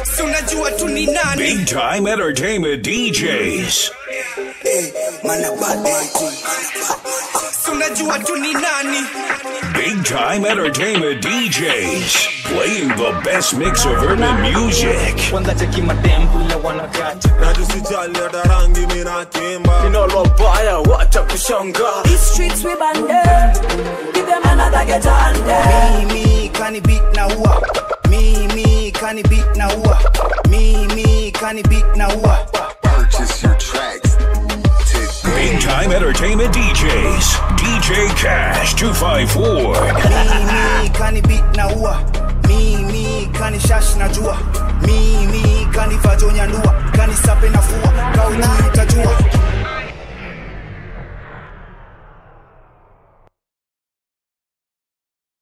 si unajua tu ni nani Big time entertainment DJs. si unajua tu ni nani Big time entertainment DJs. Playing the best mix of urban music. kwanza cheki madembule wanakata na tusijali hata rangi minakimba inalobaya wacha kushanga These streets we bande. Give them another get under. mimi kani beat na ua mimi kani beat na ua mimi kani beat na ua Purchase your tracks today. Big time entertainment DJs. DJ Cash 254. mimi kani beat na ua mimi kani shash na jua mimi kani vajonya ndua kani sape na fua